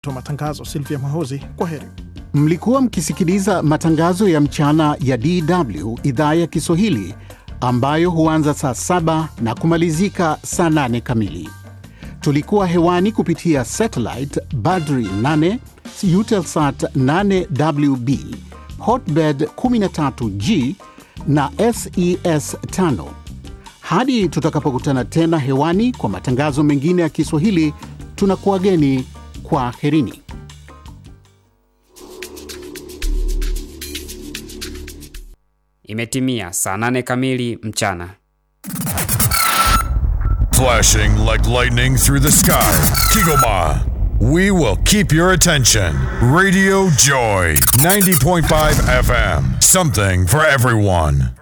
wa matangazo Silvia Mwahozi, kwa heri. Mlikuwa mkisikiliza matangazo ya mchana ya DW idhaa ya Kiswahili ambayo huanza saa saba na kumalizika saa nane kamili. Tulikuwa hewani kupitia satellite Badri 8, Eutelsat 8WB, Hotbird 13G na SES 5. Hadi tutakapokutana tena hewani kwa matangazo mengine ya Kiswahili, tunakuwageni kwa herini. Imetimia saa nane kamili mchana. Flashing like lightning through the sky. Kigoma. We will keep your attention. Radio Joy 90.5 FM. Something for everyone.